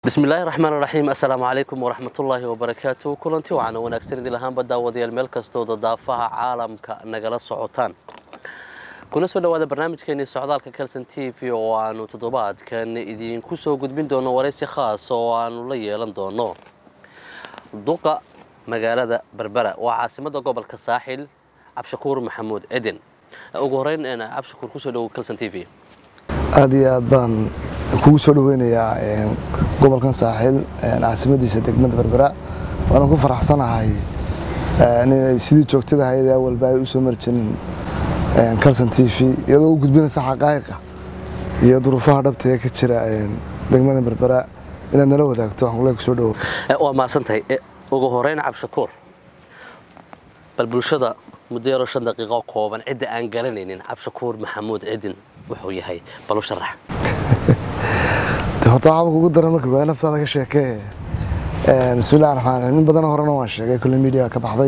bismillaahi raxmaan raxiim assalaamu calaykum waraxmatullaahi wabarakaatu kulanti waxaana wanaagsan idin lahaanba daawadayaal meel kastooda daafaha caalamka nagala socotaan kuna soo dhowaada barnaamijkeenii socdaalka kelson t v oo aanu toddobaadkan idinku soo gudbin doono waraysi khaas oo aanu la yeelan doono duqa magaalada berbera waa caasimada gobolka saaxil cabshakuur maxamuud cidin ugu horeyn cabshakuur kusoo dhowo kelson t v aada iyo aad baan kugu soo dhaweynayaa gobolkan saaxiil caasimadiisa degmada berbera waana ku faraxsanahay inay sidii joogtada ahayd ee awalba ay u soo marjanin calson t v iyadoo u gudbinaysa xaqaa'iqa iyo duruufaha dhabta ee ka jira degmada berbera inaad nala wadaagto waxaan kule kusoo dhawo waa mahadsantahay ugu horeyn cabshakuur bal bulshada muddo yaroo shan daqiiqo kooban cidda aan garanaynin cabshakuur maxamuud cidin wuxuu yahay bal u sharax horta waxaaba kugu daran marka koowaad naftaada ka sheekee bismillahi raxmaan raxiim in badan horena waan sheegay kulle media ka baxday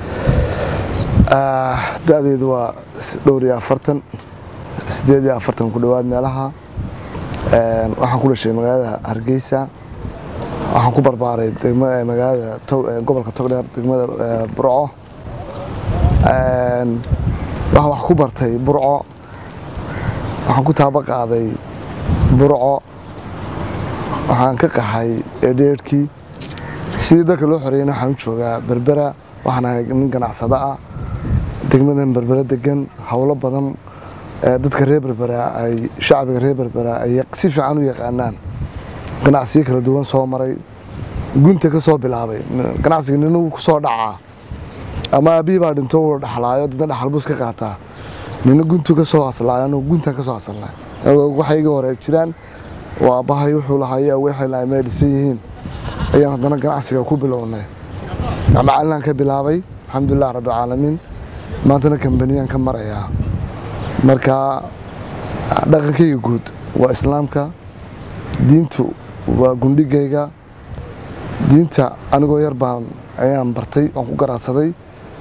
da-deedu waa dhowr iyo afartan sideed iyo afartan ku dhowaad meelaha waxaan ku dhashay magaalada hargeysa waxaan ku barbaaray magaalada gobolka togdheer degmada burco waxaan wax ku bartay burco waxaan ku taaba qaaday burco waxaan ka qaxay eedheerhkii sidii dalka loo xoreeyana waxaan u joogaa berbera waxaan ahay nin ganacsado ah degmadan berbera degan howlo badan dadka reer berbera ay shacbiga reer berbera ay si fiican u yaqaanaan ganacsiyo kala duwan soo maray gunta ka soo bilaabay ganacsiga ninagu ku soo dhacaa ama aabihi baa dhinto uu dhaxlaayo dadna dhaxal bus ka qaataa nina guntu ka soo aslaayo anigu guntan ka soo asalnay waxay iga horeeg jiraan waa bahay wuxuu lahaay aweexay lahay may dhisan yihiin ayaan haddana ganacsiga ku bilownay macallinaan ka bilaabay alxamdulilah rabbilcaalamiin maantana kambaniyaan ka marayaa marka dhaqankayga guud waa islaamka diintu waa gundhigayga diinta anigoo yar baan ayaan bartay waan ku garaadsaday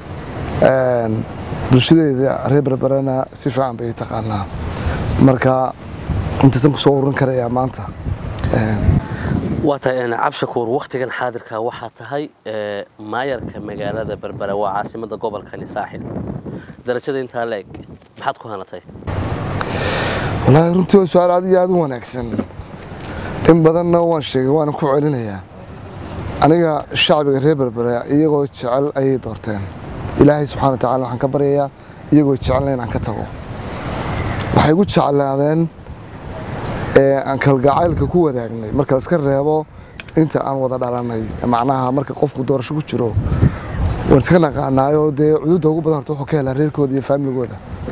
bulshadeeda reer berberana si fiican bay taqaanaa marka intaasan ku soo ururin karayaa maanta waa tahay cabshakuur wakhtigan xaadirka waxaa tahay maayarka magaalada berbera waa caasimada gobolkani saaxil darajada intaa leeg maxaad ku hanatay wallaahi runtii waa su-aal aad iyo aad u wanaagsan in badanna waan sheegay waana ku celinayaa aniga shacbiga reer berbera iyagoo jecel ayay doorteen ilaahay subxana wa tacala waxaan ka baryayaa iyagoo jecelna inaan ka tago waxay gu jeclaadeen aan kalgacaylka ku wadaagnay marka la iska reebo inta aan wada dhalanay macnaha marka qofku doorasho ku jiro waan iska naqaanaayo dee cududda ugu badan horta wuxuu ka helaa reerkooda iyo faamiligooda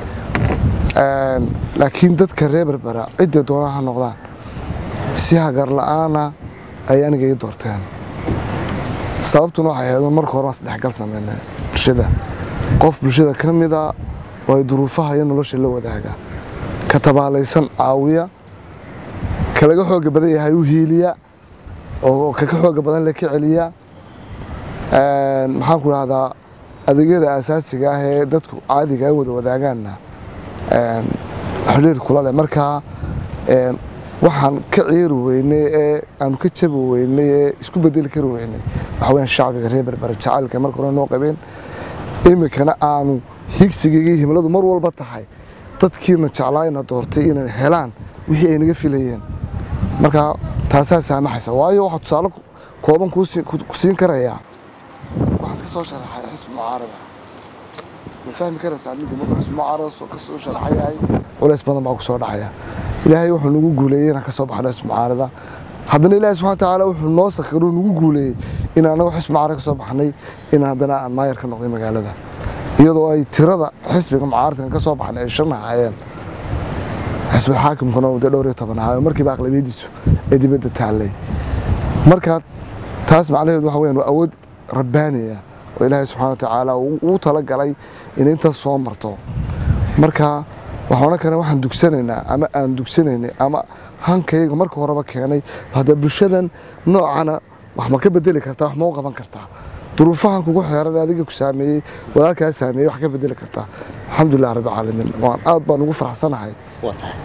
laakiin dadka reer berbera cidday doonaan ha noqdaan si hagar la-aana ay aniga ii doorteen sababtuna waxay ahayd marka hore waan isdhexgal sameynay bulshada qof bulshada ka mida oo ay duruufaha iyo nolosha la wadaaga ka tabaalaysan caawiya kalaga xooga badan yahay u hiiliya oo kaka xooga badan le ka celiya maxaan ku dhahdaa adeegyada asaasiga ah ee dadku caadiga ay wada wadaagaanna xidhiir kula leh markaa waxaan ka ciiri weynay ee aanu ka jabi weynay ee isku bedeli kari weynay waxa weyaan shacbiga reer berbera jacaylka marka hore noo qabeen iminkana aanu higsigayga himladu mar walba tahay dadkiina jeclaayna doortay inay helaan wixii ay naga filayeen marka taasaa saamaxaysa waayo waxaa tusaale kooban ku siin karayaa waxaan iska soo sharaxay xisbi mucaarada ma fahmi karaysaa ninku markuu xisbi mucaarada ka soo sharaxayahay culays badan baa ku soo dhacaya ilaahay wuxuu nagu guuleeyey inaan ka soo baxno xisbi mucaarada haddana ilaahay subxana watacaala wuxuu noo sakhiru nagu guuleeyey in anagu xisbi mucaarada ka soo baxnay inaan haddana aan maayar ka noqday magaalada iyadoo ay tirada xisbiga mucaaradkan ka soo baxnay ay shan ahaayeen xisbi xaakimkuna uu dee dhowr iyo toban ahaayo markiiba aqlabiyadiisu ee dibadda taallay marka taas macnaheedu waxa weyaan waa awood rabbaaniya oo ilaahay subxana wa tacaala uu talagalay inay intaas soo marto marka waxaan odhan karna waxaan dugsanaynaa ama aan dugsanaynay ama hankayga marka horeba keenay hadda bulshadan noocana wax ma ka bedeli kartaa wax ma u qaban kartaa duruufahan kugu xeeran adiga ku saameeyey walaalkaa saameeyey wax ka bedeli kartaa alxamdulilah rabbi caalamiin waan aad baan ugu faraxsanahay waa tahay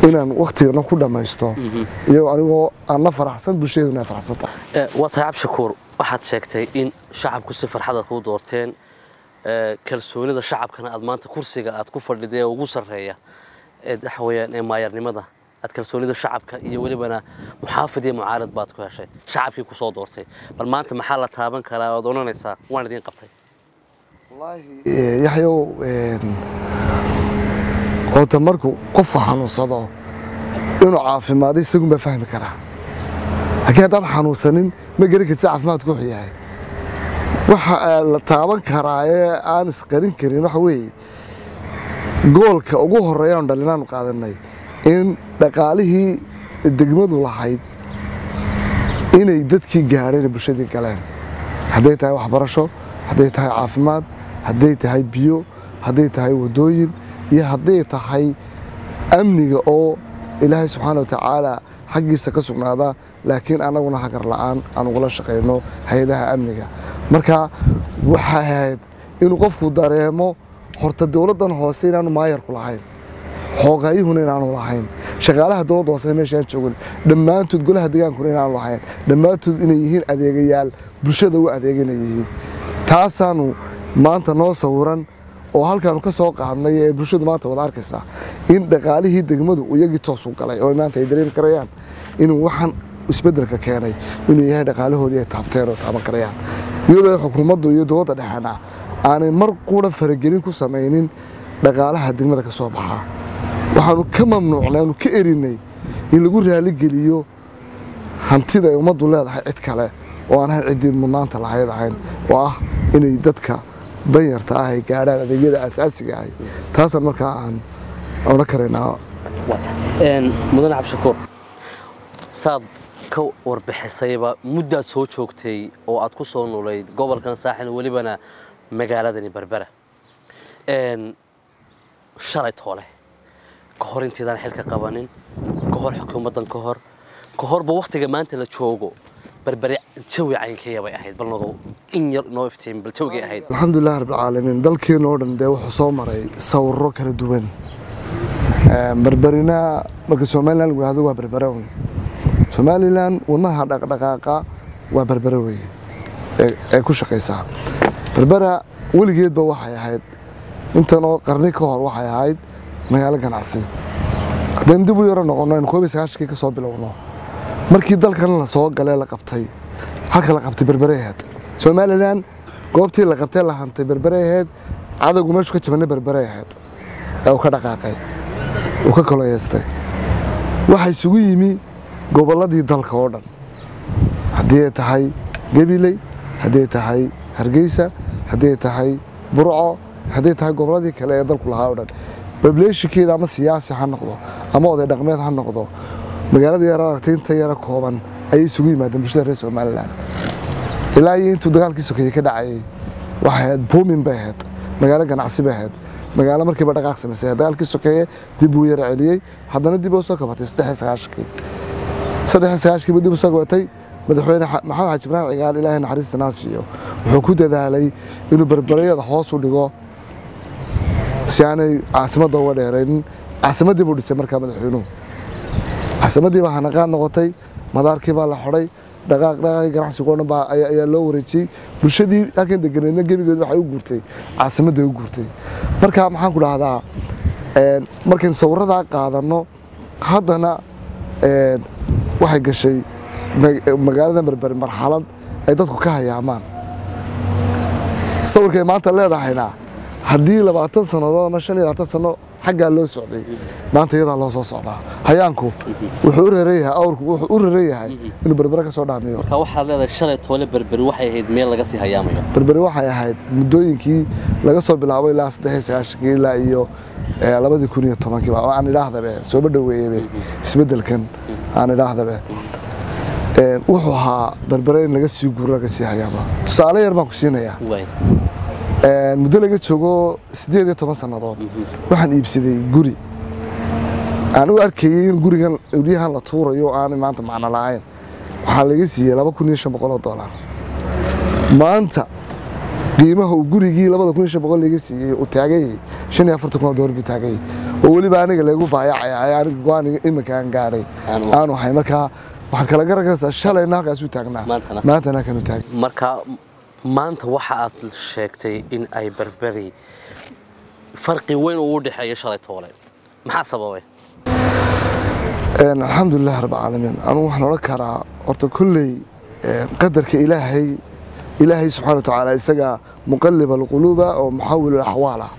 inaan waktigana ku dhammaysto iyagoo anigoo aan la faraxsan bulshaduna ay faraxsan tahay Eh, waa tahay cabdishakuur waxaad sheegtay in shacabku si farxada kuu doorteen eh, kalsoonida shacabkana aad maanta kursiga aad ku fadhida ee ugu sarreeya ee waxa weeyaan ee maayarnimada aad kalsoonida shacabka iyo welibana muxaafid iyo mucaarad baad ku heshay shacabkii ku soo doortay bal maanta maxaa la taaban karaa ood odhanaysaa waan idiin qabtay Eh, yaxyow een, horta markuu qofku xanuunsado inuu caafimaado isagun baa fahmi karaa laakiin haddaan xanuunsanin ma geli kartid caafimaadku wuxuu yahay waxa eh, la taaban karaa ee aan isqarin karin waxa weeye goolka ugu horeeya aan dhalinaanu qaadanay in dhaqaalihii degmadu lahayd inay dadkii gaadheen bulshadii galeen hadday tahay waxbarasho hadday tahay caafimaad hadday tahay biyo hadday tahay wadooyin iyo hadday tahay amniga oo ilaahay subxaana wa tacaala xaggiisa ka sugnaada laakiin annaguna hagar la'aan aan ugula shaqayno hay-adaha amniga marka waxay ahayd inuu qofku dareemo horta dowladdan hoose inaanu maayarku lahayn xoogayuhuna inaanu lahayn shaqaalaha dowladda hoose meeshaan joogin dhammaantood golaha degaankuna inaanu lahayn dhammaantood inay yihiin adeegayaal bulshada u adeegana yihiin taasaanu maanta noo sawiran oo halkaanu ka soo qaadnay ee bulshadu maanta wada arkaysaa in dhaqaalihii degmadu iyagii toos u galay oo maanta ay dareemi karayaan inuu waxaan isbeddelka keenay inuu yahay dhaqaalahoodii ay taabteen oo taaban karayaan iyadoo xukuumaddu iyo dowladda dhexena aanay mar qura faragelin ku samaynin dhaqaalaha degmada ka soo baxaa waxaanu ka mamnuucnay aanu ka erinay in lagu raaligeliyo hantida ay ummaddu leedahay cid kale oo aan ahayn ciddii mudnaanta lahayd ahayn oo ah inay dadka danyarta ah ay gaadhaan adeegyada asaasiga ahi taasaan markaa aan ona karaynaa mudane cabdishakuur saad ka warbixisayba muddaad soo joogtay oo aad ku soo nulayd gobolkan saaxil welibana magaaladani berbera Een, shalay toole ka hor intaydaan xilka qabanin ka hor xukuumaddan ka hor ka horba wakhtiga maanta la joogo berbere jawi caynkaya bay ahayd bal nogo in yar noo iftiin bal jawigay ahayd alxamdulilah rabbilcaalamiin dalkeena oo dhan dee wuxuu soo maray sawirro kala duwan berberina marka somalilan lagu yihahdo waa berbera un somalilan wadnaha dhaqdhaqaaqa waa berbere weeye ee- ee ku shaqaysaa berbera weligeedba waxay ahayd intanoo qarni ka hor waxay ahayd magaalo ganacsi haddaynu dib u yaro noqono aynu koob iyo sagaashankii ka soo bilowno markii dalkan la soo galee la qabtay halka la qabtay berbere ahayd somalilan goobtii la qabtay la hantay berbere ahayd cadowgu meeshu ka jabanay berbere ahayd ee uu ka dhaqaaqay uu ka koloyeystay waxaa isugu yimi gobolladii dalka oo dhan haddii ay tahay gabiley haddii ay tahay hargeysa haddii ay tahay burco haddii ay tahay gobolladii kale ee dalku lahaa oo dhan bableeshinkeeda ama siyaasi ha noqdo ama oday dhaqmeed ha noqdo magaalada yar aragtay inta yara kooban ayay isugu yimaadeen bulshada reer somalilan ilaa iyo intuu dagaalkii sokeeye ka dhacayay waxay ahayd buumin bay ahayd magaalo ganacsi bay ahayd magaalo markiiba dhaqaaq samaysay dagaalkii sokeeye dib uu yara celiyey haddana dib u soo kabatay saddex iyo sagaashankii saddex iyo sagaashankiiba dib u soo kabatay madaxweyne xa- maxamed xaaji ibraahim cigaal ilaahay naxariista naasiyo wuxuu ku dadaalay inuu berberayada hoos u dhigo si aanay caasimadda uga dheeraynin caasimaddii buu dhisay markaa madaxweynuhu caasimaddii baa hanaqaad noqotay madaarkii baa la xidhay dhaqaaq dhaqaaqii ganacsiga oo dhan baa ayaa ayaa loo wareejiyey bulshadii halkan deganeedna gebigeedu waxay u guurtay caasimadday u guurtay marka maxaan ku dhahdaa een, markaynu sawirradaa qaadanno haddana een, waxay gashay mag- magaalada berber marxalad ay dadku ka hayaamaan sawirkay maanta leedahayna haddii labaatan sannadood ama shan iyo labaatan sanno xaggaa loo socday maanta iyadaa loo soo socdaa hayaanku wuxuu u raran yahay awrku wuxuu u raran yahay inuu berbere ka soo dhaamiyo marka waxaad leedahay shalay toole berberi waxay ahayd meel laga sii hayaamayo berberi waxay ahayd muddooyinkii laga soo bilaabo ilaa saddex iyo sagaashankii ilaa iyo eh, labadii kun iyo tobankii baa aan idhaahdabe sooba dhoweeyebe isbeddelkan aan idhaahdabe Een, wuxuu ahaa berbere in laga sii guuro laga sii hayaama tusaale yar baan ku siinayaa waay Een, muddo laga joogo siddeed iyo toban sannadood waxaan iibsaday guri aan u arkayay in gurigan ulyahan la tuurayo oo aanay maanta macno lahayn waxaa laga siiyey laba kun iyo shan boqol oo dollar maanta qiimaha uu gurigii labada kun iyo shan boqol laga siiyey uu taagayay shan iyo afartan kun oo dollar buu taagayay oo weliba aniga lagu baayacaya aniga go-aaniga iminka aan gaadhay Aanu- aanu ahay markaa waxaad kala garanaysaa shalayna halkaasuu taagnaa Maantana? maantana halkanuu taagay marka maanta waxa aad sheegtay in ay berberi farqi weyn uu u dhexeeyo shalay toole maxaa sababay Een, alxamdulilah rabcaalamiin anugu waxaan odhan karaa horta kolley een, qadarka ilaahay ilaahay subxaana watacaala isaga muqalib alquluuba oo muxawil alaxwaal ah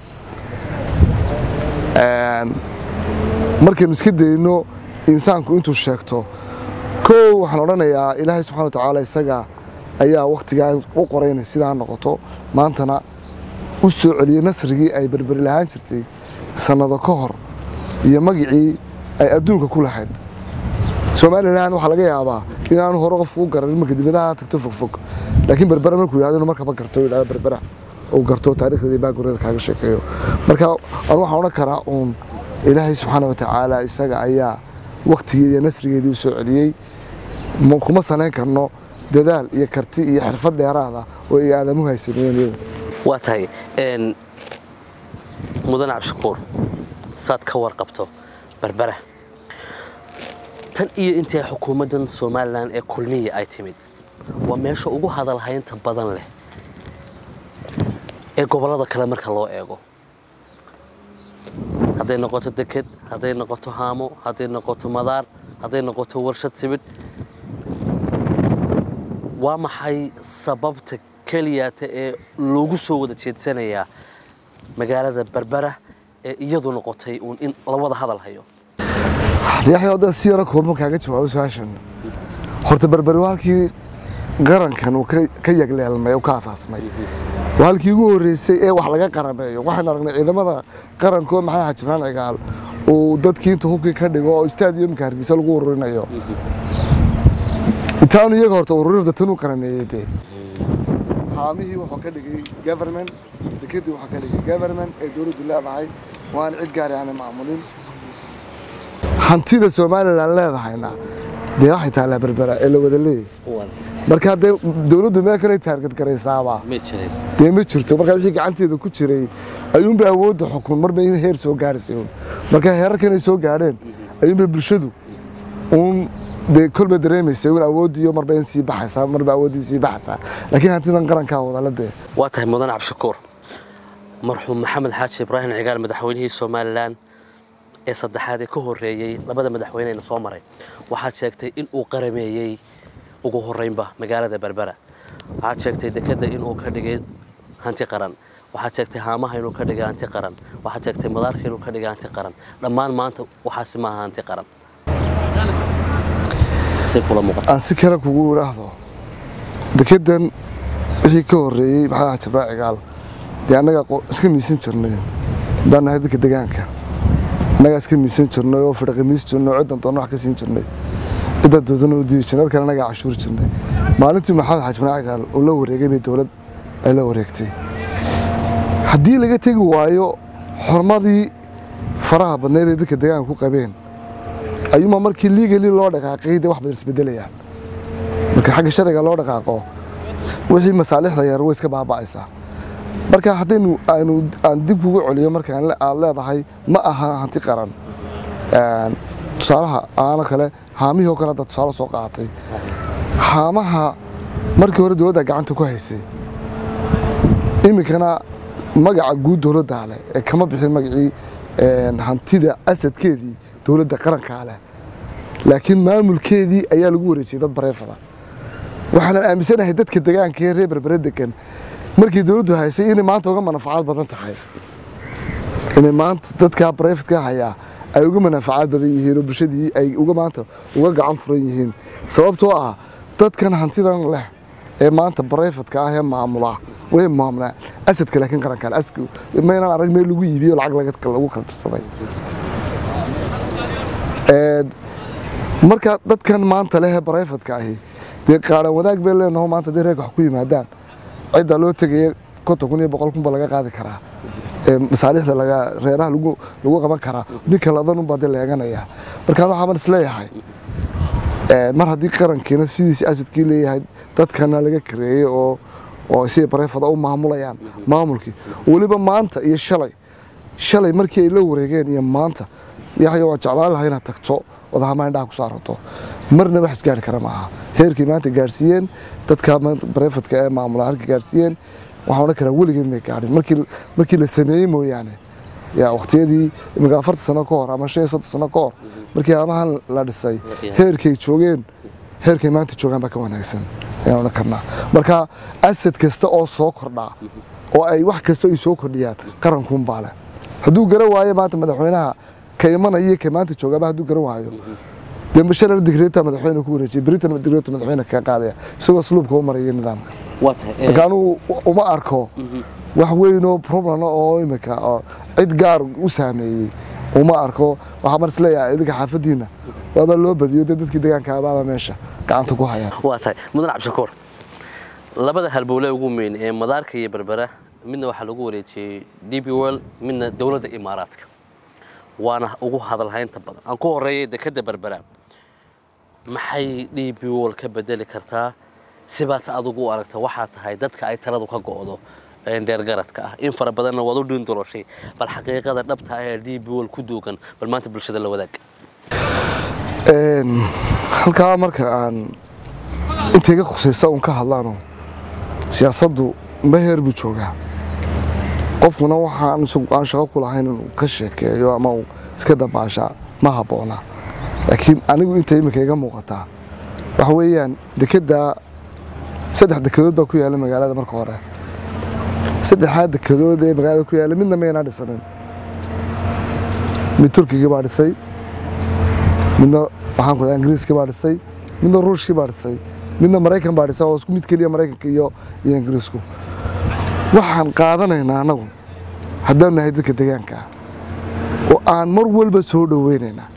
Een, markaynu iska dayno insaanku intuu sheegto kow waxaan odhanayaa ilaahay subxana watacaala isaga ayaa waktigaa u qoray inay sidaa noqoto maantana u soo celiyey nasrigii ay berberi lahaan jirtay sannado ka hor iyo magicii ay adduunka ku lahayd somalilan waxaa laga yaabaa inaanu hore qofku u garan marka dibadaha tagto fogfog laakiin berbera markuu yidhahdo inuu markaba garto yidhahdo berbera uu garto taariikhdeeda baagurada kaaga sheekeeyo marka anu waxaan odhan karaa uun ilaahay subxaana watacaala isaga ayaa waktigeedi iyo nasrigeedii u soo celiyey ma- kuma sanayn karno dadaal iyo karti iyo xirfad dheeraada oo ay aadamuhu ay sameeyeen iyagu waa tahay een, mudane cabdishakuur saad ka warqabto berbera tan iyo intii xukuumaddan somalilan ee kulmiya ay timid waa meesha ugu hadalhaynta badan leh ee gobollada kale marka loo eego hadday noqoto deked hadday noqoto haamo hadday noqoto madaar hadday noqoto warshad sibidh waa maxay sababta keliyaata ee loogu soo wada jeedsanayaa magaalada berbera ee iyadu noqotay uun in la wada hadal hayo yaxya hadda si yaro koorma kaaga jawaabo su-aashan horta berberi waa halkii qarankan uu ka- ka yagleelmay oo ka asaasmay waa halkii ugu horreysay ee wax laga qarameeyo waxaan aragnay ciidamada qaranko maxamed xaji maxamed cigaal uu dadkii inta hubkii ka dhigo oo stadiumka hargeysa lagu ururinayo intaanu iyaga horta ururinta tan u qarameeyey dee haamihii wuxuu ka dhigay government dekedii wuxuu ka dhigay government ee dowladdu leedahay waan cid gaari aanay maamulin hantida somalilan leedahayna dee waxay taallaa berbera ee la wada leeyahay marka haddee dowladdu meel kale taargad garaysaaba ma jirin dee ma jirto marka wixii gacanteeda ku jiray ayuunba awoodda xukun marba in heer soo gaaraysa uun marka heerarkan ay soo gaadheen ayuunba bulshadu uun dee kolba dareemaysa uun awooddiiyo marba in sii baxaysaa marba awooddii sii baxaysaa laakiin hantidan qarankaa wadala dee waa tahay mudane cabdishakuur marxuum maxamed xaaji ibraahim cigaal madaxweynihii somalilan ee saddexaad ee ka horreeyey labada madaxweyneyna soo maray waxaad sheegtay in uu qarameeyey ugu horreynba magaalada berbera waxaad sheegtay dekedda inuu ka dhigay hanti qaran waxaad sheegtay haamaha inuu ka dhigay hanti qaran waxaad sheegtay madaarka inuu ka dhigay hanti qaran dhammaan maanta waxaasi maaha hanti qaran si kula muuqata aan si kale kugu idhaahdo dekedan wixii ka horreeyey maxaa jabraa cigaal dee annaga qo- iska miisan jirnay haddaan nahay dadka degaanka annagaa iska miisan jirnay oo fidhaqimiis jirnay oo ciddan doona wax ka siin jirnay cidda doodana u diidi jirnay dadkana annagaa cashuuri jirnay maalintii maxamed xaaji banaa cigaal uu la wareegay bay dowlad ay la wareegtay haddii laga tegi waayo xormadii faraha badneyd ee dadka degaanka ku qabeen ayuuma markii liigali loo dhaqaaqay dee wax badan isbedelayaan marka xagga sharciga loo dhaqaaqo s- wixii masaalixda yar way iska baaba'aysaa marka haddaynu aanu aan dib kugu celiyo markaan le- aad leedahay ma aha hanti qaran Een, tusaalaha aano kale haamihii oo kale hadda tusaale soo qaatay haamaha markii hore dowladda gacanta ku haysay iminkana magaca guud dowladdaa leh ee kama bixin magacii een, hantida asadkeedii dowladda qarankaa leh laakiin maamulkeedii ayaa lagu wareejiyey dad bareefada waxaanan aaminsanahay dadka degaanka ee reer berbere degan markii dowladdu haysay inay maanta uga manafacaad badan tahay inay maanta dadka bareefadka hayaa ay uga manafacaad badan yihiin oo bulshadii ay uga maanta uga gacan furan yihiin sababtoo ah dadkan hantidan leh ee maanta bareefadka ah ee maamula way maamulaan asadka laakiin qaranka leh. asadka maynaan arag meel lagu iibiyo lacag laga- lagu kala tirsaday Een, marka dadkan maanta leh ee bareefadka ahi dee qaaran wadaag bay leenaho maanta dee reerka wax ku yimaadaan cidda loo tegaya konton kun iyo boqol kun ba laga qaadi karaa Ee, masaalixda laga reeraha lagu lagu qaban karaa ninka ladan unbaa dee leeganaya markaan waxaa is leeyahay een, mar haddii qarankiina sidiisi asadkii leeyahay dadkana laga kareeyey oo oo si bareefada u maamulayaan maamulkii weliba maanta iyo shalay shalay markii ay la wareegeen iyo maanta yaxya waan jeclaan lahaa inaad tagto wadahama indhaha ku saarato marna wax isgaari kara maaha heerkii maanta gaarsiiyeen dadka barefadka ee maamula halka gaarsiiyeen waxaan odhan karaa weligeed may gaadhin markii markii la sameeyey mooyaane yaa waqtiyadii imika afartan sano ka hor ama shan iyo soddon sano ka hor markii amahan la dhisay heerkay joogeen heerkay maanta joogaan baa ka wanaagsan ayaan odhan karnaa marka asad kasta oo soo kordhaa oo ay wax kasta ay soo kordhiyaan qarankuunbaa leh hadduu garan waayo maanta madaxweynaha ka imanaya iyo ka maanta joogaba hadduu garan waayo dee basharar digreeta madaxweyne ku wareejiyay britain digreeta madaxweyne kaga qaadaya isagoo sluubka u maraya nidaamka waa tahay marka anugu uma arko wax weyn oo problem oo imika oo cid gaar u saameeyey uma arko waxaa mar isleeyahay idinka xaafadiina waaba loo badiyo dee dadkii deegaanka abaaba meesha gacanta ku hayaan waa tahay mudan cabdishakuur labada halbowle ugu weyn ee madaarka iyo berbera midna waxaa lagu wareejiyey d b world midna dowladda imaaraadka waana ugu hadalhaynta badan aan ku horeeyay dekadda berbera maxay d b world ka bedeli kartaa sibaad adigu u aragta waxaa tahay dadka ay taladu ka go'do ee dheergaradka ah in fara badanna waad u dhiindoloshay bal xaqiiqada dhabta ah ee d b world ku duugan bal maanta bulshada la wadaag Een, halkaa marka aan intayga khusaysa un ka hadlaano siyaasaddu meher buu joogaa qofkuna waxaan isagu aan shaqo ku lahayn inuu ka sheekeeyo ama uu iska dabaasha ma habboona laakiin anigu inta iminka iga muuqataa waxa weeyaan dekedda saddex dekedood baa ku yaalla magaalada marka hore saddexdaa dekedood ee magaalada ku yaalla midna maynaa dhisanin mid turkiga baa dhisay midna waxaan ku dhahay ingiriiska baa dhisay midna ruushkii baa dhisay midna maraykan baa dhisay oo isku mid keliya maraykanka iyo iyo ingiriisku waxaan qaadanaynaa annagu haddaan nahay dadka deegaanka ah oo aan mar walba soo dhoweynaynaa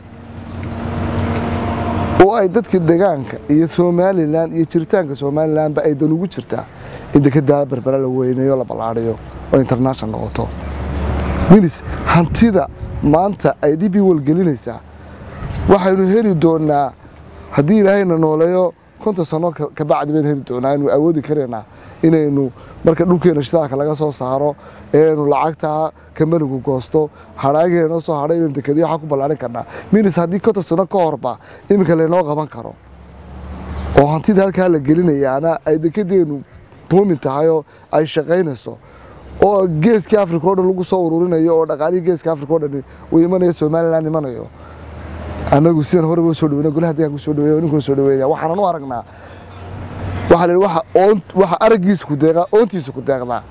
oo ay dadka deegaanka iyo somalilan iyo jiritaanka somalilanba ay dan ugu jirtaa in dekedaa berbera la weyneeyo la ballaadhiyo oo international noqoto minis hantida maanta ay dhib i walgelinaysaa waxaynu heli doonaa haddii ilaahayna nooleeyo konton sano ka- kabacdi baynu heli doonaa aynu awoodi karaynaa inaynu marka dhulkeena shidaalka laga soo saaro eenu lacagtaa kambanigu goosto hadhaageena noo soo hadhay inaynu dekadiyo waxaa ku ballaarin karnaa minis haddii konton sano ka horba iminka laynoo qaban karo oo hantida halkaa la gelinayaana ay dekedeenu buumin tahay oo ay shaqaynayso oo geeskii africa oo dhan lagu soo ururinayo oo dhaqaalihii geeska africa oo dhan uu imanayo somaliland imanayo anagu sidan horeba u soo dhaweyna golaha deegaanka usoo dhaweeya ninkuna soo dhaweynaya waxaanan u aragnaa waxaa la yidhi waxa oon waxa araggiisa ku deeqaa oontiisa ku deeqdaa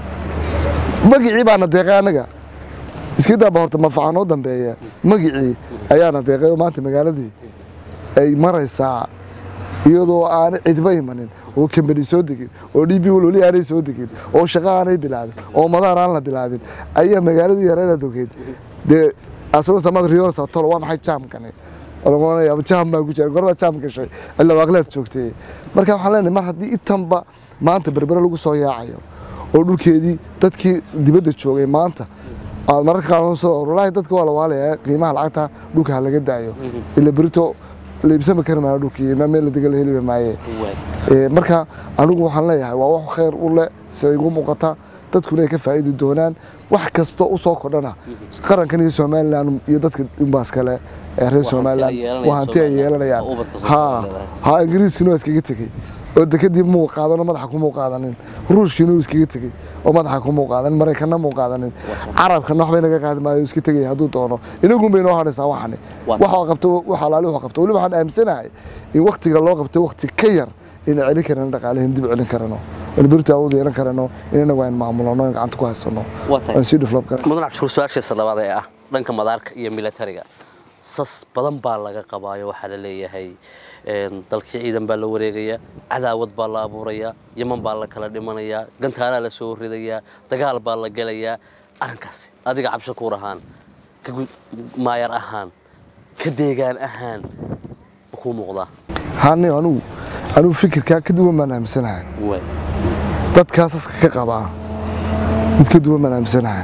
magicii baana deeqay anaga iska daaba horta mafaca noo dambeeya magicii ayaana deeqay oo maanta magaaladii ay maraysaa iyadoo aanay cidba imanin oo kambani soo degin oo db wali aanay soo degin oo shaqo aanay bilaabin oo madaar aan la bilaabin ayaa magaaladii yareeda dogeed dee asuna samad riyoon satolo waa maxay jaamkani oranaya jaam baan ku jira gorba jaam gashay illa waaqleed joogtay marka waxaan leenahay mar haddii intanba maanta berbere lagu soo yaacayo oo dhulkeedii dadkii dibadda joogay maanta aad mararka qaar soo wallaahi dadka waa la waalaya qiimaha lacagta dhulka ha laga daayo ila berito la iibsami kari maayo dhulkii ma meel la dega la heli maaye Ee, marka anigu waxaan leeyahay waa wax khayr u leh sida igu muuqata dadkuna ay ka faa'iidi doonaan wax kasta u soo kordhana qarankan iyo somalilan iyo dadka inbaas kale ee reer hanti ay somalilan yeelanayaan waa hanti ay Somaliland, yeelanayaan oo ubadka ha Somaliland. ha ingiriiskina waa iskaga tegey oo dekadii muu qaadano madaxa kumuu qaadanin ruushkiina uu iskaga tegey oo madaxa kumuu qaadanin maraykanna muu qaadanin carabkana waxbay naga qaadi maayo iska tegaya hadduu doono inagun bay noo hadhaysaa waxani Waa waxa qabto waxa alaali waxa qabto weliba waxaan aaminsanahay in waktiga loo qabtay wakti ka yar inay celin karano dhaqaalahin dib u celin karano in berito awood yeelan karano in inagu aynu maamulano in gacanta ku haysano Waa tahay. aan sii develop karano mudan cabdishakuur su-aashiisa labaad ee ah dhanka madaarka iyo militariga sas badan baa laga qabaayo waxaa la leeyahay een, dalkii ciidan baa la wareegaya cadaawad baa la abuurayaa yaman baa la kala dhimanayaa gantaalaa la soo ridayaa dagaal baa la gelayaa arrinkaasi adiga cabdishakuur ahaan ka gud- maayar ahaan ka deegaan ahaan ma kuu muuqdaa hani anugu anugu fikirkaa ka duwan baan aaminsanahay Waay. dadkaas aska ka qabaa mid ka duwan baan aaminsanahay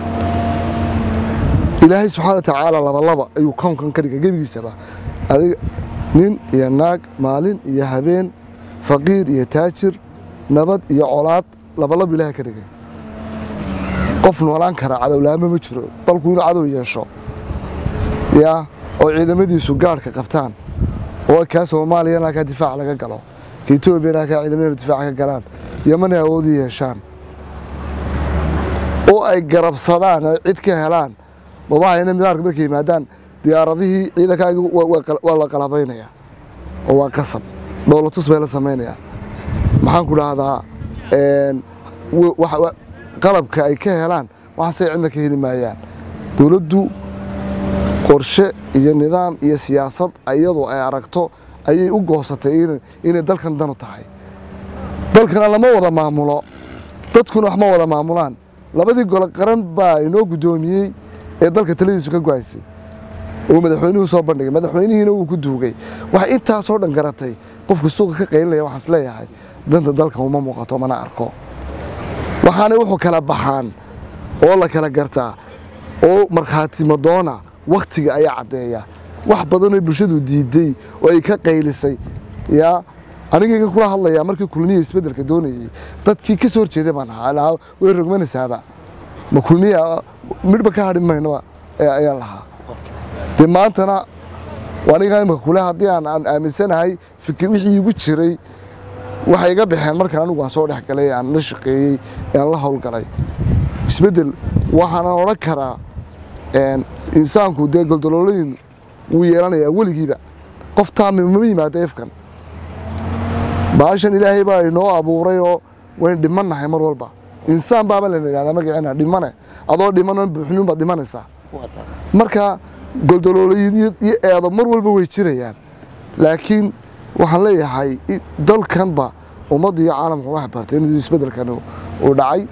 ilaahay subxaana wa tacaala labalaba ayuu kownkan ka dhigay gebigiisaba adiga nin iyo naag maalin iyo habeen faqiir iyo taajir nabad iyo colaad labalaba ilaahay ka dhigay qof noolaan kara cadowlaamo ma jiro dalku inuu cadow yeesho yaa oo ciidamadiisu gaadhka qabtaan oo kaa soomaaliyana halkaa difaac laga galo ka etoobiyana halkaa ciidamada difaac ka galaan yamana awoodi yeeshaan oo ay garabsadaan oo cid ka helaan mabahayna midaarka markay yimaadaan diyaaradihii ciidankaaga waa la qalabaynaya oo waa qasab dhoolatus bay la samaynayaan maxaan ku dhahdaa qalabka ay ka helaan waxaasay cidna ka heli maayaan dowladdu qorshe iyo nidaam iyo siyaasad iyadu ay aragto ayay u goosatay inay dalkan danu tahay dalkana lama wada maamulo dadkuna wax ma wada maamulaan labadii gole qaran baa inoo guddoomiyey ee dalka taladiisu ka go-aysay oo madaxweynuhu soo bandhigay madaxweynihiina wuu ku duugay waxay intaasoo dhan garatay qofka suuqa ka qaylinaya waxaan isleeyahay danta dalkan uma muuqato mana arko waxaanay wuxuu kala baxaan oo la kala gartaa oo markhaati madoona wakhtiga ayaa caddeeya wax badanoo bulshadu diiday oo ay ka qaylisay yaa anigayga kula hadlayaa markii kulmiya isbeddelka doonayey dadkii ka soo horjeeday baan ahaa lahaa way rogmanaysaaba ma kulmiya midhba ka hadhin maynoba ayaa lahaa dee maantana aniga imika kule haddii aan aan aaminsanahay fikir wixii igu jiray waxay iga baxeen markaan anigu aan soo dhex galay aan la shaqeeyey aan la howlgalay isbeddel waxaanan odhan karaa insaanku dee goldolooleyn wuu yeelanayaa weligiiba qof taami mama yimaado efkan baashan ilaahay baa inoo abuuray oo waynu dhimannahay mar walba insaan baaba layna idhahdaa magaceena dhimane adoo dhiman buuxnuun baad dhimanaysaa marka goldolooleyin iyo eedo mar walba way jirayaan laakiin waxaan leeyahay dalkanba ummadda iyo caalamka wax bartay in isbeddelkan uu dhacay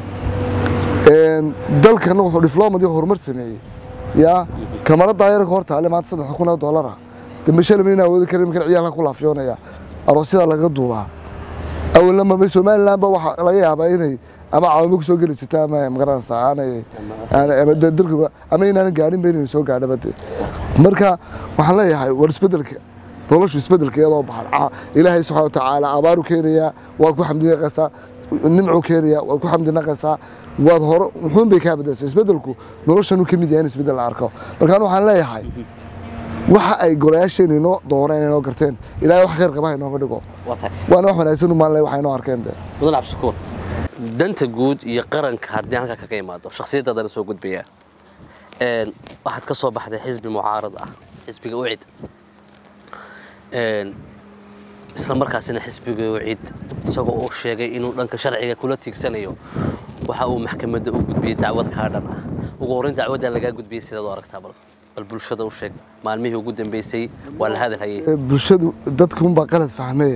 dalkana wuxuu difloomad horumar sameeyey yaa kamarada yarka hor taale maanta saddex kun oo dollara dambe shalay mayna awoodi karin markan ciyaalka ku laafiyoonaya aroosyada laga duubaa awalna maba somaliland ba waxaa laga yaabaa inay ama caawimo ku soo geli jirta ama magaranaysa aanay ama dalka ama inaanan gaadhin ba inay soo gaadhaba de marka waxaan leeyahay war isbeddelka noloshu isbeddelka iyadoo baxan ilaahay subxaana watacaala abaaru keenayaa waad ku xamdinaqaysaa nimcu keenaya waad ku xamdinaqaysaa waad hore muxuun bay kaa bedelsay isbeddelku noloshanu ka mid yahay in isbeddel la arko markaan waxaan leeyahay waxa ay golayaasheena inoo dooneen inoo garteen ilaahay wax khayr qaba ha inooga dhigo waana wax wanaagsan u maalinlay waxa inoo arkeen de mudan cabdishakuur danta guud iyo qaranka haddii halkaa kaga imaado shakhsiyaddaadana soo gudbayaa waxaad ka soo baxday xisbi mucaarad ah xisbiga ucid isla markaasina xisbiga ucid isagoo uu sheegay inuu dhanka sharciga kula tiigsanayo waxa uu maxkamadda u gudbiyey dacwad kaa dhan ah ugu horreyn dacwaddaa lagaa gudbiyey sidaad u aragtaa bal bal bulshada u sheeg maalmihii ugu dambeysay waa la hadal hayay bulshadu dadka unbaa qalad fahmee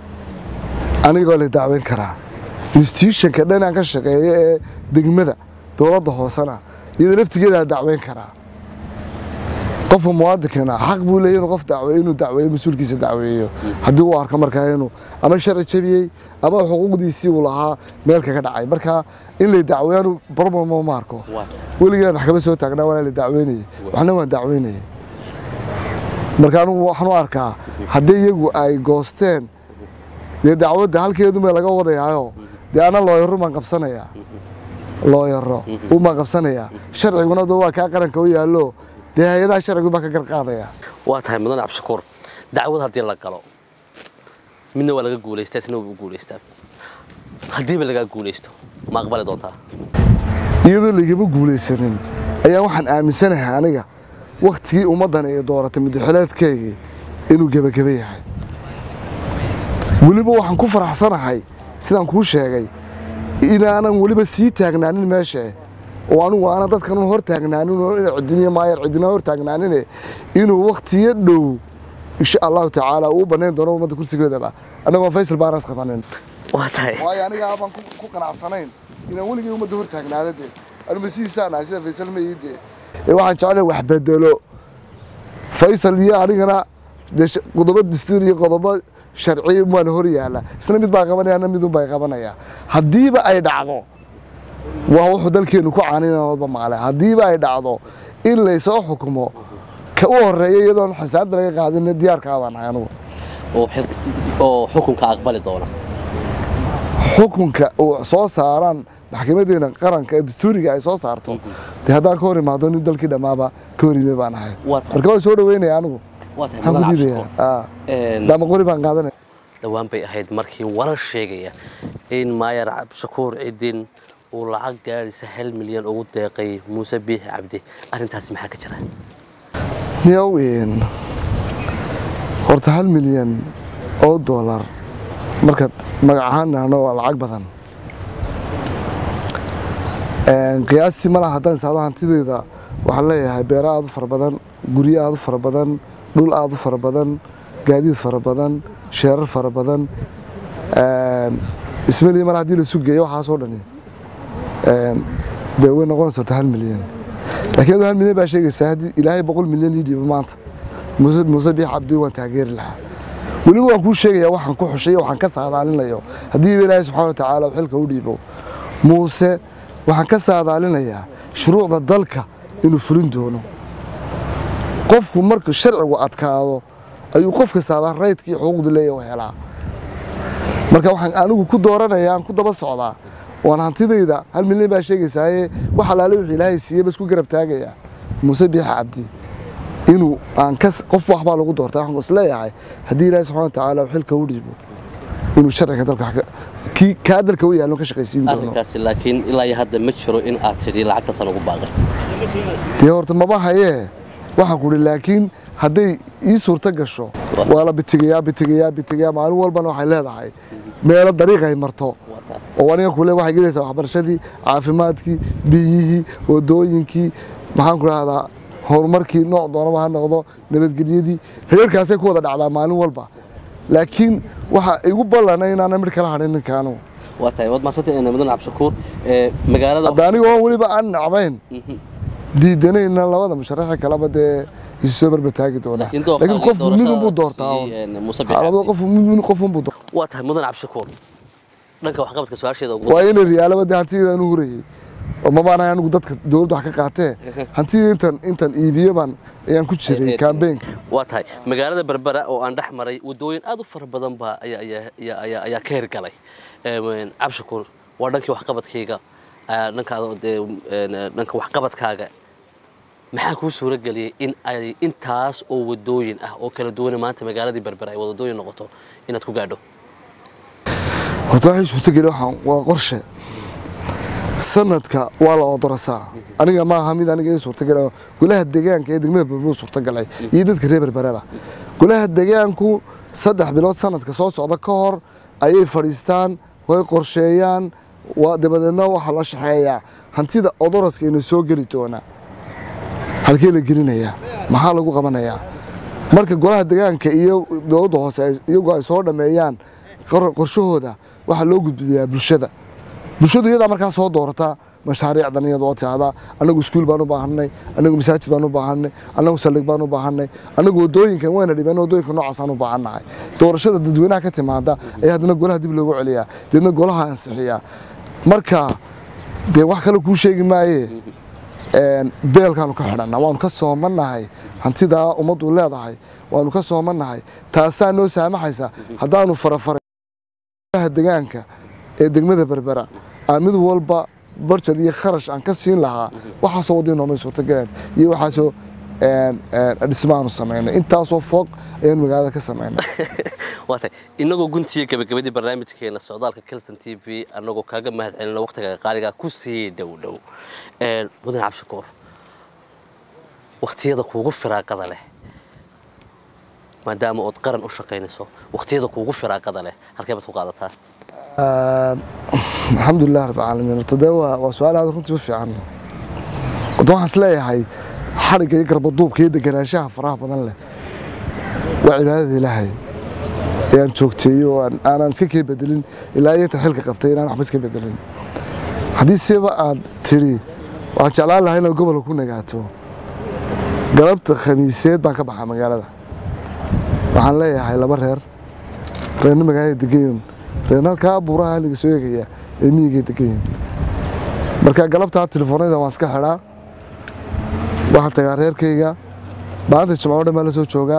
anigoo la dacweyn karaa institutionka dhan aan ka shaqeeyo ee degmada dowladda hoosena iyadoo laftigeeda la dacweyn karaa qofka muwaadinkana xaq buu leeyahy inuu qof dacweeyo inuu dacweeyo mas-uulkiisa dacweeyo haddii uu arko markaa inuu ama sharci jabiyey ama xuquuqdiisii uu lahaa meel kaga dhacay marka in lay dacweeyaanu problem ma arko weligaa maxkamad soo taagnaa waana la dacweynayay waxna waan dacweynayay marka anugu waxaan u arkaa haddii iyagu ay goosteen dee dacwadda halkeedunbay laga wadayaayo dee ana looyaro baan qabsanayaa looyaro ubaan qabsanayaa sharciguna doo waa kaa qaranka u yaallo dee hay-adaha sharcigu baa ka garqaadaya waa tahay mudan cabdishakuur dacwad haddii la galo midna waa laga guulaystaa isna waa guulaystaa haddiiba lagaa guulaysto ma aqbali doontaa iyadoo laygama guulaysanin ayaa waxaan aaminsanahay aniga wakhtigii ummaddan ay dooratay muddaxileedkaygii inuu gebageba yahay weliba waxaan ku faraxsanahay sidaan kuu sheegay inaanan weliba sii taagnaanin meesha oo anigu aanan dadkan hor taagnaanin oo ina cidiniyo maayar cidina hor taagnaanine inuu wakhtiyo dhow insha allahu tacaala uu banayn doono ummadda kursigoodaba annagoo faysal baanas qabanin waa tahay waayo aniga abaan ku qanacsanayn inaan weligay ummadda hor taagnaado dee anuma siiisaan ahay sida faysal ma ii dee ee waxaan jeclay wax bedelo faysal iyo anigana dee qodobo dastuur iyo qodobo sharci waan hor yaala isna mid baa qabanaya ana midun baa qabanaya haddiiba ay dhacdo waa wuxuu dalkeenu ku caaninaba maqle haddiiba ay dhacdo in laysoo xukumo ka u horeeya iyadoon xisaabta laga qaadin diyaarkaa baan ahay anugu oo xukunka aqbali doona xukunka uu soo saaraan maxkamadeena qaranka ee dastuuriga ay soo saarto dee haddaan ka hor imaado nin dalkii dhammaaba ka hor yimay baan ahay Waa tahay. marka waan soo dhaweynaya anigu waa tahay waxaan ku mudan diidaya cabdishakuur daama qori baan qaadanaya dhowaan bay ahayd markii warar sheegaya in maayar cabdishakuur cidin uu lacag gaadhaysa hal milyan ugu deeqay muuse biixi cabdi arrintaasi maxaa ka jira niyow een, horta hal milyan oo doolar markaad magac ahaan nahno waa lacag badan Een, qiyaastii malaha haddaan saado hantideyda waxaan leeyahay beero aad u fara badan guryo aad u fara badan dhul aad u fara badan gaadiid fara badan sheerar fara badan Een, ismalihi mar haddii la sugeeyo waxaasoo dhani Een, dee way noqonaysa horta hal milyan laakiin aduu hal milyan baa sheegaysaa haddii ilaahay boqol milyan ii dhiibo maanta muuse muuse biix cabdi waan taageeri lahaa weliba waan kuu sheegayaa waxaan ku xushay waxaan ka saadaalinayo haddii ilaahay subxaana watacaala uu xilka u dhiibo muuse waxaan ka saadaalinayaa shuruucda dalka inuu fulin doono qofku marka sharcigu adkaado ayuu qof kastaaba raydkii xuquuqdu leeyahay u helaa marka waxaan anigu ku dooranayaa aan ku daba socdaa waan hantidayda hal milyan baa sheegaysaaye wax alaale wixii ilaahay siiyey bas ku garab taagayaa muuse biixa cabdi inuu aan ka qof waxbaa lagu doortaa waxaan isleeyahay haddii ilaahay subxaana watacaala uu xilka u dhiibo inuu sharciga dalka wax ka- kii kaa dalka u yaallo ka shaqaysiin doono arrinkaasi laakiin ilaa iyo hadda ma jiro in aad tidhi lacagtaasaan ugu baaqay dee horta maba hayee waxaan ku ihi laakiin hadday ii suurto gasho waa la bitigayaa bitigayaa bitigayaa maalin walbana waxay leedahay meelo dariiq ay marto Waa taa. oo aniga kule waxay gelaysaa waxbarashadii caafimaadkii biyihii wadooyinkii maxaan ku rahdaa horumarkii nooc doonaba ha noqdo nabadgelyadii reerkaasay ku wada dhacdaa maalin walba laakiin waxa igu ballana inaana midh kala hadhin ninkaanu waa tahay waad mahadsantay mudan cabdishakuur ee, magaalada hadda aniga oo weliba aan nacbayn diidanayna labada musharaxa kaleba dee isu soo barbataagi doonaa laakiin dooqa- laakiin qof doorashada midun buu doortaa siiyey, een, muuse biixi labada cabdi. qof mid qofun buu doortaa waa tahay mudan cabdishakuur dhanka waxqabadka su-aasheeda ugu waa inay riyaalaba dee hantidayda anu hurayay oo mabaanahay anigu dadka dowladda wax ka qaatee hantidayda intan intan iibiyo baan ayaan ku jiray kambeynka waa tahay magaalada berbera oo aan dhex maray wadooyin aad u fara badan baa ayaa ayaa ayaa ayaa ayaa ka hirgalay Een, cabdishakuur waa dhankii waxqabadkayga aa, dhankaada dee een, dhanka waxqabadkaaga maxaa kuu suuro geliyey in ay intaas oo wadooyin ah oo kala duwan maanta magaaladii berbera ay wadooyin noqoto inaad ku gaadho horta waxay suurtageli waxaan waa qorshe sanadka waa la odorasaa aniga ma aha mid aniga ii suurtagala golaha deegaanka ee degmada berbuu suurtagalay iyo dadka reer berbereba golaha deegaanku saddex bilood sanadka soo socda ka hor ayay fadhiistaan way qorsheeyaan waa dabadeedna waxaa la shaxeeyaa hantida odoraska ina soo geli doona halkee la gelinayaa maxaa lagu qabanayaa marka golaha deegaanka iyo dowladda hoose ay- iyagoo ay soo dhameeyaan qor- qorshahooda waxaa loo gudbiyaa bulshada bulshadu iyadaa markaa soo doorata mashaariicdan iyadoo tiahda anagu iskuul baan u baahanay anagu masaajid baan u baahanay anagu saldhig baan u baahanay anagu wadooyinkan wayna dhibeen wadooyinka noocaasaan u baahannahay doorashada dadweynaha ka timaada ayaa haddana golaha dib loogu celiyaa deedna golaha ansixiyaa marka dee wax kale kuu sheegi maaye een, beelkaanu ka xidhanna waanu ka soomannahay hantidaa ummaddu leedahay waanu ka soomannahay taasaa noo saamaxaysa haddaanu farafaray golaha deegaanka ee degmada berbera aan mid walba barjad iyo kharash aan ka siin lahaa waxaasoo wadii noomay suurtagaleen iyo waxaasoo een, een, dhismo aanu samaynay intaasoo foog ayaan magaalada ka samaynay waa tahay inagoo guntiya gabagabadii barnaamijkeena socdaalka kelson t v anagoo kaaga mahad celina waqtiga qaaliga ku sii dhow dhow Een, mudan cabdishakuur waqtiyada kuugu firaaqada leh maadaama ood qaran u shaqaynayso waqtiyada kuugu firaaqada leh halkee baad ku qaadataa Een, alxamdulilah rabbi caalamiin horta dee waa waa su-aal aad runtii u fiican horta waxaan is leeyahay xadhigga iyo garbaduubka iyo deganaanshaha faraha badan leh waa cibaadada ilaahay ee aan joogteeyo oo aan- aanan iska kee bedelin ilaa iyo inta xilka qabtay inaan waxba iska bedelin haddii siba aad tidhi waxaan jeclaan lahaa inaad gobolka ku nagaato galabta khamiiseed baan ka baxaa magaalada waxaan leeyahay laba reer reerna magaalada degayin reerna halkaa buuraha aniga soo eegaya ee miyigay degayin marka galabtaa telefoonada waan iska xidhaa waxaan tagaa reerkayga maalinta jimco dhan baan la soo joogaa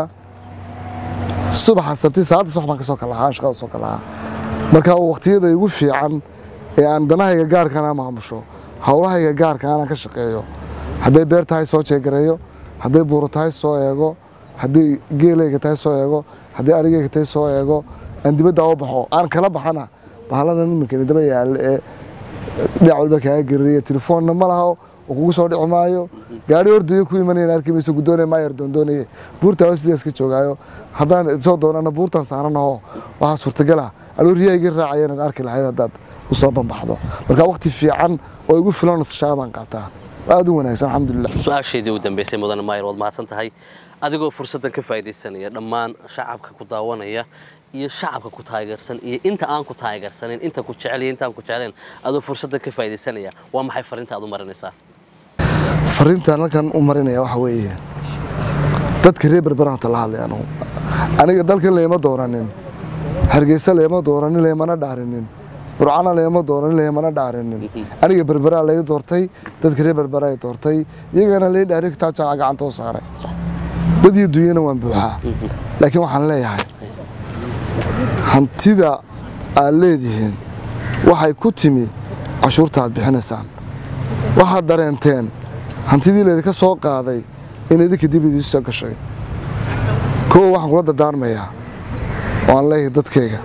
subaxa sabti saacadda subax baan ka soo kalahaa shaqada soo kalahaa marka waqtiyada igu fiican ee aan danahayga gaarkana maamusho howlahayga gaarka aanan ka shaqeeyo hadday beer tahay soo jeegareeyo hadday buuro tahay soo eego hadday geelayga tahay soo eego hadday arigayga tahay soo eego aan dibadda u baxo aan kala baxana bahaladan iminkani daba yaalla ee dhinac walba kaaga gerariya telefoonna ma laha oo kugu soo dhici maayo gaari ordayo ku imanayna arki mayso guddoonaya maayar doondoonaye buurtaa sidaas ka joogaayo haddaan soo doonana buurtaan saaranaho waxaa suurtagala anuu riyahayga raacaya inaad arki lahayd haddaad u soo banbaxdo marka waqti fiican oo igu filan nasashaa baan qaataa aad u wanaagsan alxamdulilah su-aasheedii u dambeysay mudane maayar waad mahadsan tahay adigoo fursaddan ka faa'iidaysanaya dhammaan shacabka ku daawanaya iyo shacabka ku taageersan iyo inta aan ku taageersanin inta ku jecel iyo inta aan ku jeclayn adoo fursaddan ka faa'iidaysanaya waa maxay fariinta aad u marinaysaa fariintaan halkan u marinaya waxa weeye dadka reer berberanta la hadlay anugu aniga dalkan layma dooranin hargeysa layma dooranin laymana dhaarinin burcana layma dooranin laymana dhaarinin aniga berberaa lay doortay dadka reer berbera ay doortay iyagana lay dhaarin kitaab jaaca gacanta u saaray dad iyo dunyana waan buuxaa laakiin waxaan leeyahay hantida aad leedihiin waxay ku timi cashuurta aad bixinaysaan waxaad dareenteen hantidii laydinka soo qaaday in idinka dib idiin soo gashay kow waxaan kula dardaarmayaa oo aan leeyahay dadkayga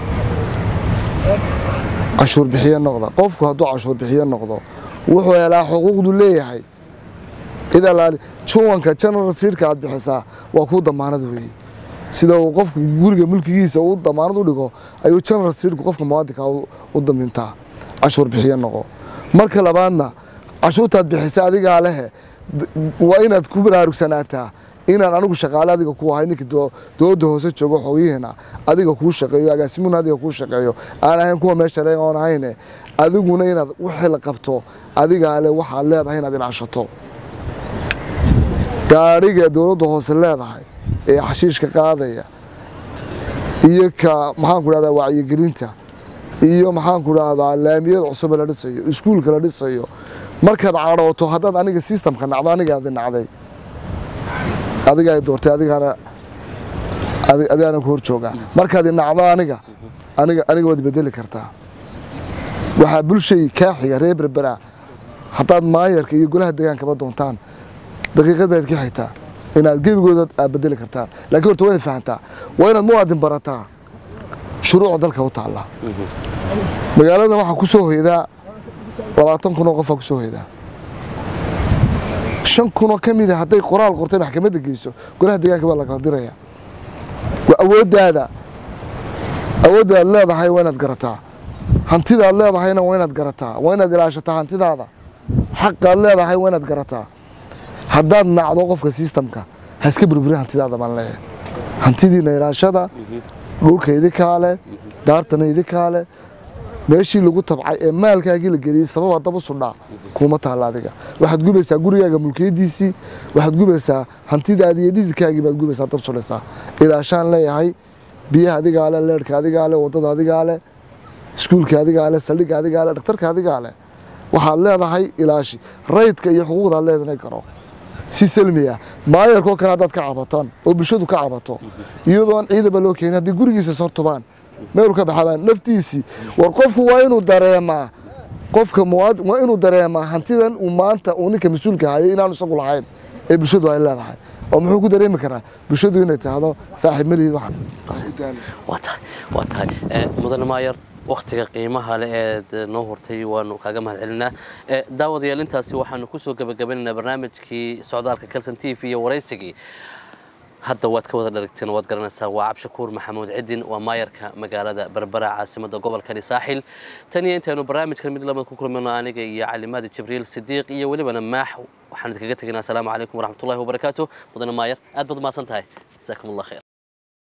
cashuur bixiye noqda qofku hadduu cashuur bixiye noqdo wuxuu helaa xuquuqdu leeyahay cid allaali juwanka general siidhka aad bixisaa waa kuu damaanad weeye sida uu qofku guriga mulkigiisa uu damaanad u dhigo ayuu general siidhku qofka muwaadinka u damintaa cashuur bixiye noqo marka labaadna cashuurtaad bixisa adigaa lehe waa inaad ku baraarugsanaata inaan anigu shaqaale adiga ku ahay ninka dowladda hoose joogo xoogyihiina adiga kuu shaqeeyo agaasimuhuna adiga kuu shaqeeyo aan ahayn kuwa meesha le oon ahayne adiguna inaad wixii la qabto adigaa le waxaad leedahay inaad ilaashato gaadhiga dowladda hoose leedahay ee xashiishka qaadaya iyo ka maxaanku dhahdaa wacyigelinta iyo maxaanku dhahdaa laamiyada cusube la dhisayo iskuulka la dhisayo markaad cadhooto haddaad aniga sistamka nacdo anigaadi nacday adigaa doortay adigaana adigaana ku hor joogaa markaad nacdo aniga aniga aniga waad bedeli kartaa waxaa bulshay kaa xiga reer berbera haddaad maayarka iyo golaha degaankaba doontaan daqiiqad baad ka xigtaa inaad gebigooda aad bedeli kartaan laakiin horta waa inaad fahantaa waa inaad muwaadin barataa shuruucda dalka u taalla magaaladan waxaa ku soo hoydaa labaatan kun oo qofaa ku soo hoydaa shan kunoo ka mida hadday qoraal qortay maxkamadda geyso golaha deegaanka baa lakala diraya waa awooddaada awooddaad leedahay waa inaad garataa hantidaad leedahayna waa inaad garataa waa inaad ilaashataa hantidaada xaqaad leedahay waa inaad garataa haddaad nacdo qofka sistamka ha iska burburin hantidaada baan leeyahay hantidiina ilaashada dhulka idinkaa leh daartana idinkaa leh meeshii lagu tabcay ee maalkaagii la geliyey sababa daba sudhaa kuma taalla adiga waxaad gubaysaa gurigaaga mulkiyadiisii waxaad gubaysaa hantidaadii iyo dhididkaagii baad gubaysaa dab sudhaysaa ilaashaan leeyahay biyaha adigaa leh leerhka adigaa leh waddada adigaa leh iskuulka adigaa leh saldhigga adigaa leh dhakhtarka adigaa leh waxaad leedahay ilaashi raydka iyo xuquuqdaad leedahay garo si salmi ah maayarkoo kale haddaad ka cabataan oo bulshadu ka cabato iyadoo aan ciidaba loo keenin haddii gurigiisa soo tubaan meel ka baxabaan naftiisii war qofku waa inuu dareemaa qofka muwaad waa inuu dareemaa hantidan uu maanta uu ninka mas-uulka hayo inaanu isagu lahayn ee bulshadu ay leedahay oo muxuu ku dareemi karaa bulshadu inay tahdo saaxiib malihid waxan waa tahay waa tahay mudane maayar waktiga qiimaha leh eed noo hortay waanu kaaga mahad celinaa daawadayaal intaasi waxaanu kusoo gebagabanaynaa barnaamijkii socdaalka kalson t v iyo waraysigii hadda waad ka wada dharagteen waad garanaysaa waa cabshakuur maxamuud cidin waa maayarka magaalada berbera caasimada gobolkani saaxil tan iyo intaynu barnaamijkan mid lamid ku kulmayno aniga iyo calimaadi jibriil sidiiq iyo welibana maax waxaan idinkaga tegaynaa asalaamu calaykum waraxmatullahi wabarakaatu mudane maayar aad baad mahadsan tahay jasaakum allah khayr